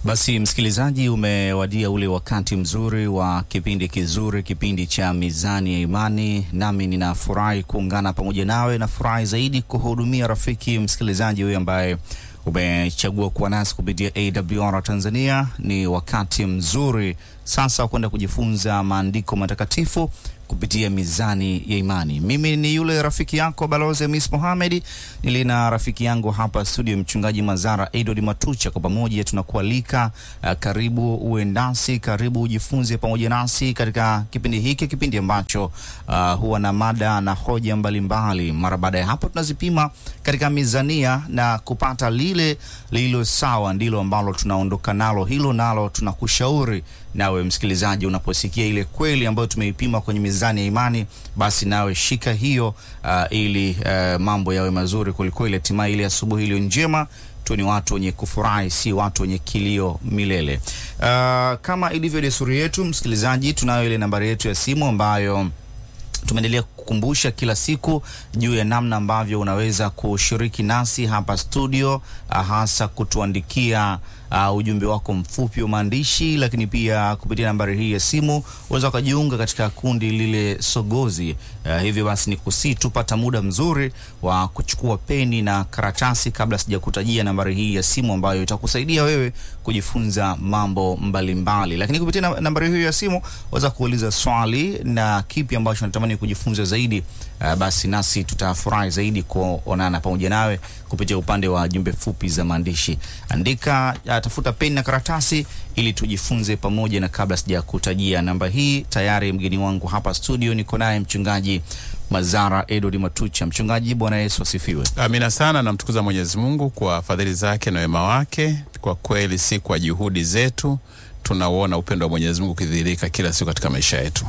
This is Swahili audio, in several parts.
Basi msikilizaji, umewadia ule wakati mzuri wa kipindi kizuri, kipindi cha Mizani ya Imani, nami ninafurahi kuungana pamoja nawe. Nafurahi zaidi kuhudumia rafiki msikilizaji huyu ambaye umechagua kuwa nasi kupitia AWR Tanzania. Ni wakati mzuri sasa wa kwenda kujifunza maandiko matakatifu kupitia Mizani ya Imani. Mimi ni yule rafiki yako Balozi Hamis Mohamed, nilina rafiki yangu hapa studio, Mchungaji Mazara Edward Matucha. Kwa pamoja tunakualika uh, karibu uwe nasi, karibu ujifunze pamoja nasi katika kipindi hiki, kipindi ambacho uh, huwa na mada na hoja mbalimbali. Mara baada ya hapo tunazipima katika mizania na kupata lile lililo sawa, ndilo ambalo tunaondoka nalo, hilo nalo tunakushauri nawe msikilizaji, unaposikia ile kweli ambayo tumeipima kwenye mizani ya imani, basi nawe shika hiyo uh, ili uh, mambo yawe mazuri kwelikweli, hatimaye ile asubuhi iliyo njema tu ni watu wenye kufurahi, si watu wenye kilio milele. Uh, kama ilivyo desturi yetu, msikilizaji, tunayo ile nambari yetu ya simu ambayo tumeendelea kukumbusha kila siku juu ya namna ambavyo unaweza kushiriki nasi hapa studio, hasa kutuandikia uh, ujumbe wako mfupi wa maandishi, lakini pia kupitia nambari hii ya simu unaweza ukajiunga katika kundi lile sogozi. Uh, hivyo basi ni kusii tupata muda mzuri wa kuchukua peni na karatasi, kabla sijakutajia nambari hii ya simu ambayo itakusaidia wewe kujifunza mambo mbalimbali mbali. Lakini kupitia na, nambari hii ya simu unaweza kuuliza swali na kipi ambacho natamani kujifunza zaidi. Uh, basi nasi tutafurahi zaidi kuonana pamoja nawe kupitia upande wa jumbe fupi za maandishi. Andika, uh, tafuta peni na karatasi ili tujifunze pamoja, na kabla sija kutajia namba hii, tayari mgeni wangu hapa studio niko naye mchungaji Mazara Edward Matucha. Mchungaji, Bwana Yesu asifiwe. Amina sana, namtukuza Mwenyezi Mungu kwa fadhili zake na wema wake. Kwa kweli, si kwa juhudi zetu, tunauona upendo wa Mwenyezi Mungu ukidhihirika kila siku katika maisha yetu.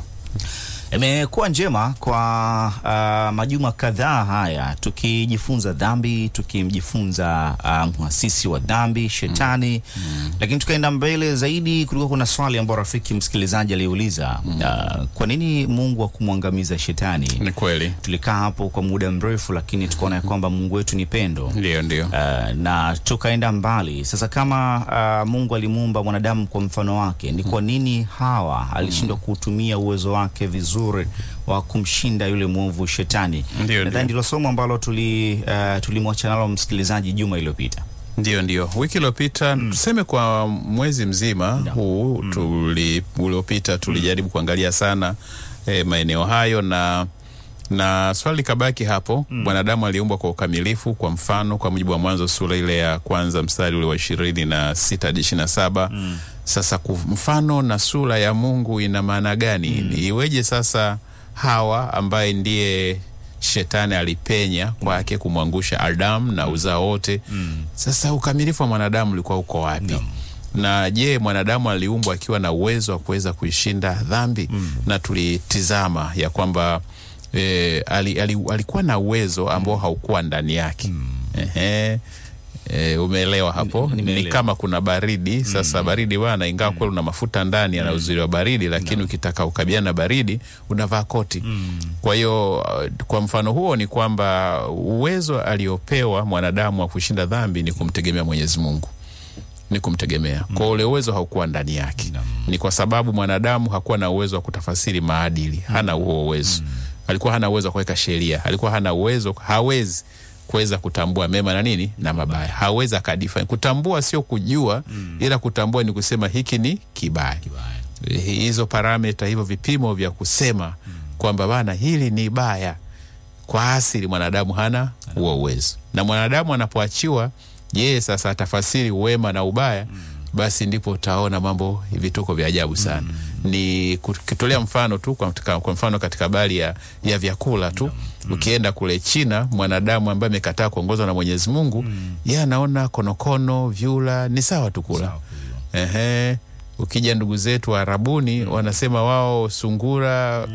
Imekuwa njema kwa uh, majuma kadhaa haya tukijifunza dhambi, tukimjifunza uh, mwasisi wa dhambi shetani mm. Mm. Lakini tukaenda mbele zaidi, kulikuwa kuna swali ambao rafiki msikilizaji aliuliza mm. uh, kwa nini Mungu hakumwangamiza shetani? Ni kweli Tulikaa hapo kwa muda mrefu, lakini tukaona ya kwamba Mungu wetu ni pendo ndio, ndio. Uh, na tukaenda mbali sasa. Kama uh, Mungu alimuumba mwanadamu kwa mfano wake, ni kwa nini Hawa alishindwa kuutumia uwezo wake vizuri wa kumshinda yule mwovu shetani? Ndio, Nadhani ndio. ndilo somo ambalo tuli uh, tulimwacha nalo msikilizaji juma iliyopita. Ndio, ndio. Wiki iliyopita tuseme kwa mwezi mzima huu tuli uliopita tulijaribu kuangalia sana eh, maeneo hayo na na swali likabaki hapo. Mwanadamu aliumbwa kwa ukamilifu kwa mfano, kwa mujibu wa Mwanzo sura ile ya kwanza mstari ule wa ishirini na sita hadi ishirini na saba. Sasa ku- mfano na sura ya Mungu ina maana gani? Iweje sasa Hawa ambaye ndiye shetani alipenya kwake kumwangusha Adamu na uzao wote. Sasa ukamilifu wa mwanadamu ulikuwa uko wapi? Na je, mwanadamu aliumbwa akiwa na uwezo wa kuweza kuishinda dhambi? Na tulitizama ya kwamba e, ali, ali, alikuwa na uwezo ambao haukuwa ndani yake. Ehe. E, umeelewa hapo? Ni- Ni nimeelewa. kama kuna baridi sasa. Baridi bwana, ingawa kweli una mafuta ndani yana uzuri wa baridi, lakini ukitaka kukabiliana na baridi unavaa koti. Kwa hiyo uh, kwa mfano huo ni kwamba uwezo aliopewa mwanadamu wa kushinda dhambi ni kumtegemea Mwenyezi Mungu ni kumtegemea kwa ule uwezo haukuwa ndani yake. Ni kwa sababu mwanadamu hakuwa na uwezo wa kutafasiri maadili, hana huo uwezo. Alikuwa hana uwezo wa kuweka sheria, alikuwa hana uwezo, hawezi kuweza kutambua mema na nini na mabaya, hawezi akadifine. Kutambua sio kujua, ila kutambua ni kusema hiki ni kibaya. Eh, Hizo parameta, hivyo vipimo vya kusema kwamba bana, hili ni baya, kwa asili mwanadamu hana huo uwezo, na mwanadamu anapoachiwa yeye sasa atafasiri wema na ubaya, basi ndipo utaona mambo vituko vya ajabu sana. Ni kutolea mfano tu kwa, katika- kwa mfano katika habari ya, ya vyakula tu ukienda kule China, mwanadamu ambaye amekataa kuongozwa na Mwenyezi Mungu yeye anaona konokono, vyura ni sawa tu kula. Ehe, ukija ndugu zetu wa Arabuni wanasema wao sungura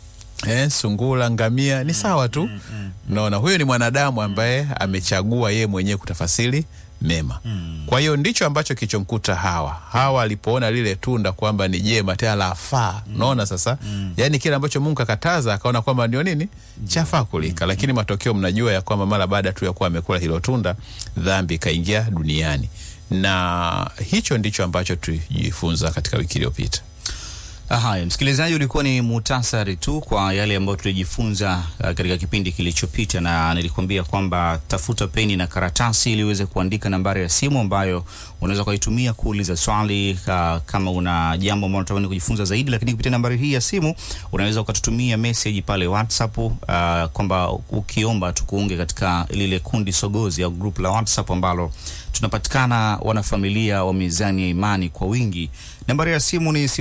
eh, sungura, ngamia ni sawa tu. Naona huyo ni mwanadamu ambaye amechagua yeye mwenyewe kutafasiri mema. Kwa hiyo ndicho ambacho kilichomkuta Hawa. Hawa alipoona lile tunda kwamba ni jema tena lafaa, unaona sasa, yaani kile ambacho Mungu akataza akaona kwamba ndio nini chafaa kulika, lakini matokeo mnajua ya kwamba mara baada tu ya kuwa amekula hilo tunda, dhambi ikaingia duniani na hicho ndicho ambacho tulijifunza katika wiki iliyopita. Haya, msikilizaji, ulikuwa ni muhtasari tu kwa yale ambayo tulijifunza uh, katika kipindi kilichopita, na nilikuambia kwamba tafuta peni na karatasi ili uweze kuandika nambari ya simu ambayo unaweza ukaitumia kuuliza swali uh, kama una jambo ambalo unatamani kujifunza zaidi. Lakini kupitia nambari hii ya simu unaweza ukatutumia message pale WhatsApp uh, kwamba ukiomba tukuunge katika lile kundi sogozi au group la WhatsApp ambalo tunapatikana wanafamilia wa Mizani ya Imani kwa wingi. Nambari ya simu ni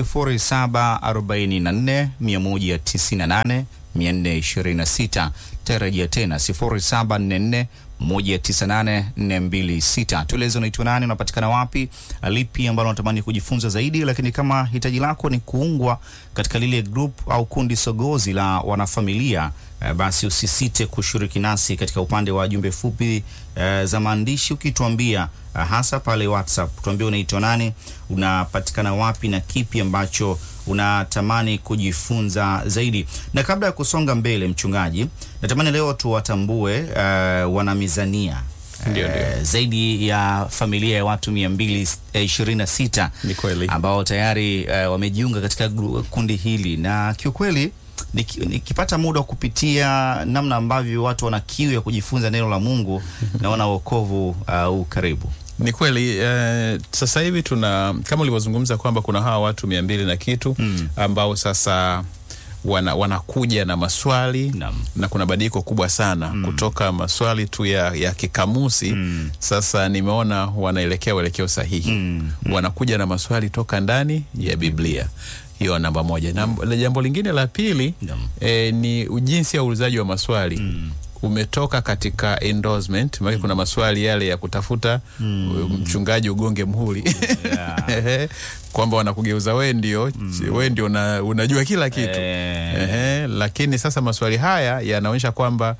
0744 198 426. Tarajia tena 0744 198426. Tueleze unaitwa nani, unapatikana wapi, lipi ambalo unatamani kujifunza zaidi. Lakini kama hitaji lako ni kuungwa katika lile group au kundi sogozi la wanafamilia Uh, basi usisite kushiriki nasi katika upande wa jumbe fupi uh, za maandishi ukituambia uh, hasa pale WhatsApp, tuambie unaitwa nani, unapatikana wapi na kipi ambacho unatamani kujifunza zaidi. Na kabla ya kusonga mbele, mchungaji, natamani leo tuwatambue uh, wanamizania Ndio, ndio. uh, zaidi ya familia ya watu mia mbili ishirini na sita Ni kweli. ambao tayari uh, wamejiunga katika gru- kundi hili na kiukweli niki- nikipata muda wa kupitia namna ambavyo watu wana kiu ya kujifunza neno la Mungu naona wokovu uh, u karibu. Ni kweli eh, sasa hivi tuna kama ulivyozungumza kwamba kuna hawa watu mia mbili na kitu Mm. ambao sasa wana, wanakuja na maswali Naam. na kuna badiliko kubwa sana kutoka maswali tu ya, ya kikamusi Mm. sasa nimeona wanaelekea uelekeo sahihi Mm. wanakuja na maswali toka ndani ya Biblia. Hiyo namba moja. Na jambo lingine la pili Naam. eh, ni jinsi ya uulizaji wa maswali umetoka katika endorsement maana kuna maswali yale ya kutafuta mchungaji ugonge mhuri Yeah. kwamba wanakugeuza we ndio we ndio una, unajua kila kitu Eh. Ehe, lakini sasa maswali haya yanaonyesha kwamba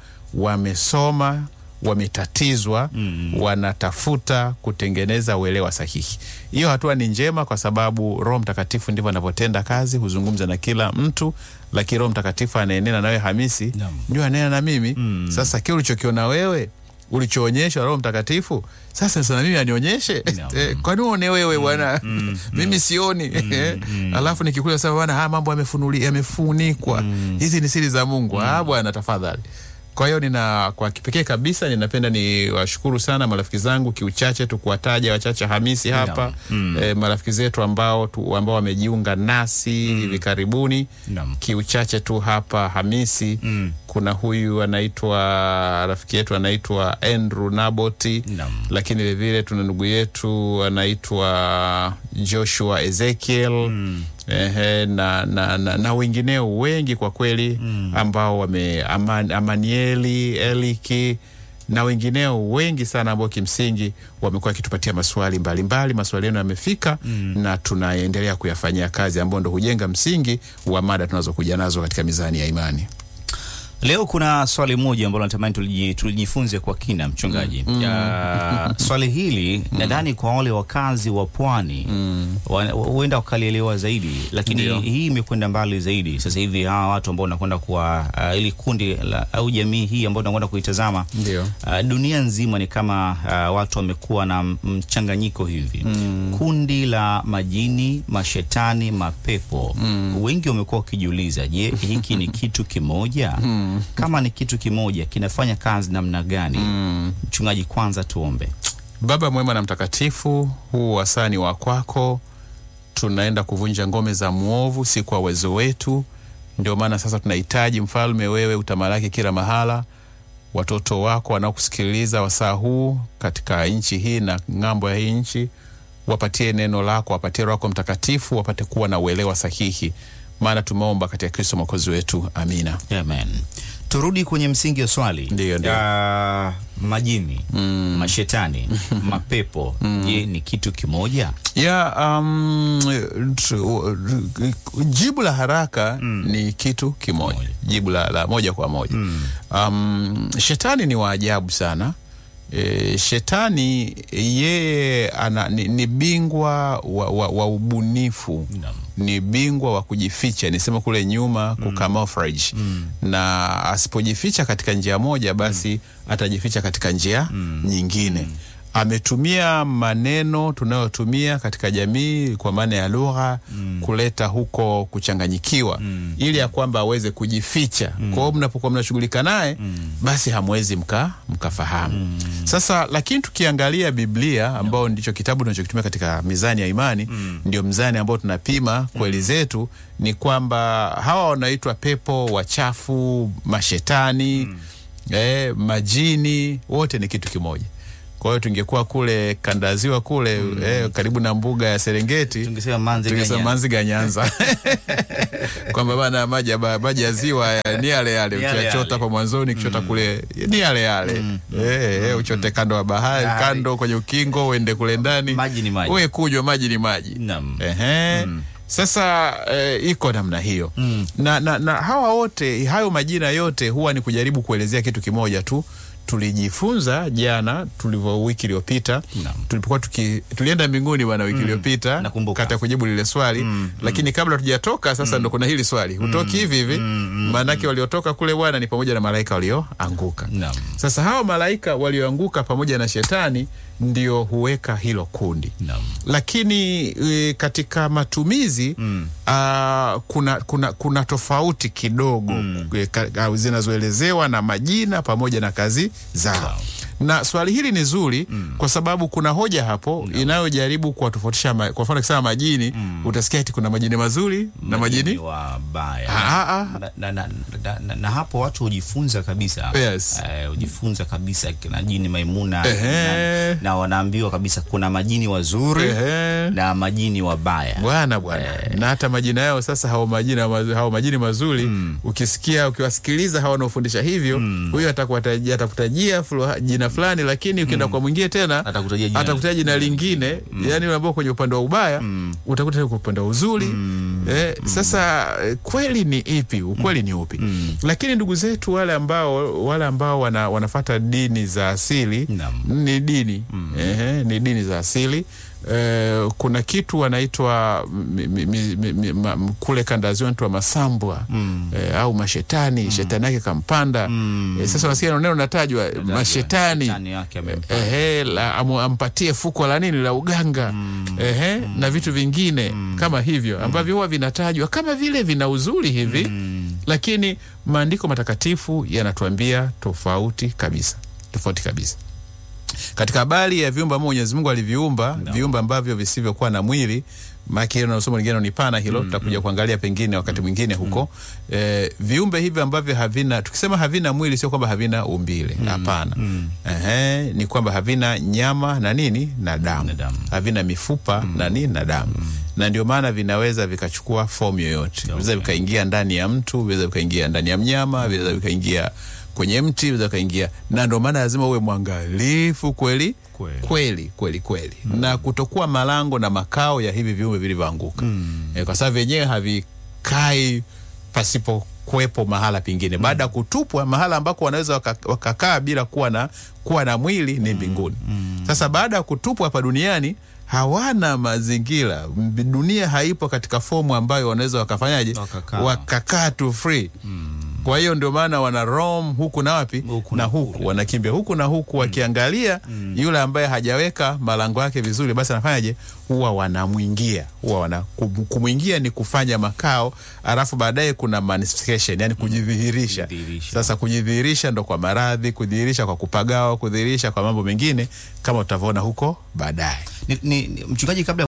wamesoma wametatizwa wanatafuta kutengeneza uelewa sahihi. Hiyo hatua ni njema kwa sababu Roho Mtakatifu ndivyo anavyotenda kazi, huzungumza na kila mtu, lakini Roho Mtakatifu anaenena nawe Hamisi, Naam. ndio anena na mimi sasa. Kile ulichokiona wewe ulichoonyeshwa Roho Mtakatifu sasa sana mimi anionyeshe Naam. Eh, kwani uone wewe bwana mimi sioni alafu nikikuja sasa bwana haya mambo yamefunuli yamefunikwa hizi ni siri za Mungu ah bwana tafadhali kwa hiyo nina kwa kipekee kabisa ninapenda ni washukuru sana marafiki zangu kiuchache tu kuwataja wachache Hamisi hapa eh, marafiki zetu ambao tu, ambao wamejiunga nasi hivi karibuni Naam. kiuchache tu hapa Hamisi Mm. kuna huyu anaitwa rafiki yetu anaitwa Andrew Naboti Naam. lakini vilevile tuna ndugu yetu anaitwa Joshua Ezekiel ehe, na, na, na, na wengineo wengi kwa kweli ambao wame aman, Amanieli Eliki na wengineo wengi sana ambao kimsingi wamekuwa wakitupatia maswali mbalimbali. Maswali yenu yamefika na tunaendelea kuyafanyia kazi, ambao ndo hujenga msingi wa mada tunazokuja nazo katika mizani ya imani. Leo kuna swali moja ambalo natamani tuliji- tulijifunze kwa kina mchungaji. Ya, swali hili nadhani kwa wale wakazi wa pwani wa- huenda wakalielewa zaidi, lakini Ndio. hii imekwenda mbali zaidi. Sasa hivi hawa watu ambao nakwenda kuwa uh, ili kundi la, au jamii hii ambayo nakwenda kuitazama Ndio. Uh, dunia nzima ni kama uh, watu wamekuwa na m- mchanganyiko hivi kundi la majini, mashetani, mapepo. Wengi wamekuwa wakijiuliza, je, hiki ni kitu kimoja? Kama ni kitu kimoja, kinafanya kazi namna gani? Mchungaji, kwanza tuombe. Baba mwema na mtakatifu, huu wasani wa kwako, tunaenda kuvunja ngome za mwovu, si kwa uwezo wetu. Ndio maana sasa tunahitaji mfalme, wewe utamalaki kila mahala. Watoto wako wanaokusikiliza wasaa huu katika nchi hii na ng'ambo ya hii nchi, wapatie neno lako, wapatie Roho wako Mtakatifu, wapate kuwa na uelewa sahihi, maana tumeomba katika Kristo mwokozi wetu, amina. Amen. Turudi kwenye msingi wa swali. Ndio, ndio. Ah, majini, mashetani, mapepo, je, ni kitu kimoja? ya um, tu- jibu la haraka ni kitu kimoja, Kimoja. jibu la, la moja kwa moja um, shetani ni waajabu sana. E, shetani yeye ana, ni, ni bingwa wa, wa, wa ubunifu Naam. ni bingwa wa kujificha, nisema kule nyuma kucamouflage na asipojificha katika njia moja basi atajificha katika njia nyingine. ametumia maneno tunayotumia katika jamii kwa maana ya lugha kuleta huko kuchanganyikiwa ili ya kwamba aweze kujificha. Kwa hiyo mnapokuwa mnashughulika naye basi hamwezi mka mkafahamu. Sasa lakini tukiangalia Biblia ambao ndicho kitabu tunachokitumia katika mizani ya imani, ndio mzani ambao tunapima kweli zetu, ni kwamba hawa wanaitwa pepo wachafu, mashetani eh, majini, wote ni kitu kimoja. Kwa hiyo tungekuwa kule kandaziwa kule eh, karibu na mbuga ya Serengeti Tungesema manzi tungesema ganya. manzi ganyanza kwamba bana maji ya ba- maji ya ziwa ya- ni yale yale Ni yale ukiachota yale. hapa mwanzoni kichota kule ni yale yale eh, eh, uchote kando ya bahari Bahari. kando kwenye ukingo uende kule ndani Maji ni maji. uwe kunywa maji ni maji Naam. Ehe. Sasa eh, iko namna hiyo na, na, na hawa wote hayo majina yote huwa ni kujaribu kuelezea kitu kimoja tu tulijifunza jana tulivyo wiki iliyopita Naam. tulipokuwa tuki, tulienda mbinguni bwana wiki iliyopita Nakumbuka. kata kujibu lile swali lakini kabla tujatoka sasa ndo kuna hili swali hutoki hivi hivi maanake waliotoka kule bwana ni pamoja na malaika walioanguka Naam. sasa hawa malaika walioanguka pamoja na shetani ndio huweka hilo kundi Naam. lakini e, katika matumizi ah, kuna, kuna, kuna tofauti kidogo e, ka- ah, zinazoelezewa na majina pamoja na kazi zao na swali hili ni zuri kwa sababu kuna hoja hapo inayojaribu kuwatofautisha ma- kwa mfano kisema majini utasikia eti kuna majini mazuri na majini wabaya Ah, ah. na, na, na, na, na, na hapo watu hujifunza kabisa Yes. Eh, hujifunza kabisa kina jini Maimuna Ehe. na, na wanaambiwa kabisa kuna majini wazuri Ehe. na majini wabaya bwana bwana na hata majina yao sasa hao majina mazu- hao majini mazuri ukisikia ukiwasikiliza hawa wanaofundisha hivyo huyo atakuwatajia atakutajia fulu- jina fulani lakini ukienda kwa mwingine tena Atakutajia jina- atakutajia jina lingine yani ambao kwenye upande wa ubaya utakuta kwa upande wa uzuri eh, sasa eh, kweli ni ipi ukweli ni upi lakini ndugu zetu wale ambao wale ambao wana, wanafata dini za asili Naam. ni dini Ehe, ni dini za asili Eh, kuna kitu wanaitwa mi- mi- mi- mi- mi- ma- m- kule kandaziwa wanaitwa masambwa eh, au mashetani shetani yake kampanda eh, sasa wasikia neno natajwa mashetani Shetani yake amempa. ehe, la, amu, ampatie fuko la nini la uganga ehe, na vitu vingine kama hivyo ambavyo huwa vinatajwa kama vile vina uzuri hivi lakini maandiko matakatifu yanatuambia tofauti kabisa tofauti kabisa katika habari ya viumbe ambavyo Mwenyezi Mungu aliviumba viumbe ambavyo visivyokuwa na mwili maana hilo na somo lingine ni pana hilo tutakuja kuangalia pengine wakati mwingine huko eh, viumbe hivi ambavyo havina tukisema havina mwili sio kwamba havina umbile hapana Ehe, ni kwamba havina nyama na nini na damu, Na damu. havina mifupa na nini na damu na ndio maana vinaweza vikachukua fomu yoyote vinaweza vikaingia ndani ya mtu vinaweza vikaingia ndani ya mnyama vinaweza vikaingia kwenye mti vinaweza vikaingia na ndio maana lazima uwe mwangalifu kweli Kweli. kweli kweli kweli na kutokuwa malango na makao ya hivi viumbe vilivyoanguka e, kwa sababu vyenyewe havikai pasipo kuwepo mahala pengine baada ya kutupwa mahala ambako wanaweza waka- wakakaa bila kuwa na kuwa na mwili ni mbinguni sasa baada ya kutupwa hapa duniani hawana mazingira M- dunia haipo katika fomu ambayo wanaweza wakafanyaje Wakakaa. wakakaa tu free kwa hiyo ndio maana wana roam huku na wapi Huku na na huku wanakimbia huku na huku wakiangalia yule ambaye hajaweka malango yake vizuri basi anafanyaje huwa wanamwingia huwa wana kum- kumwingia ni kufanya makao alafu baadaye kuna manifestation yani kujidhihirisha Kujidhihirisha. sasa kujidhihirisha ndo kwa maradhi kudhihirisha kwa kupagawa kudhihirisha kwa mambo mengine kama utavyoona huko baadaye ni, ni, ni, mchungaji kabla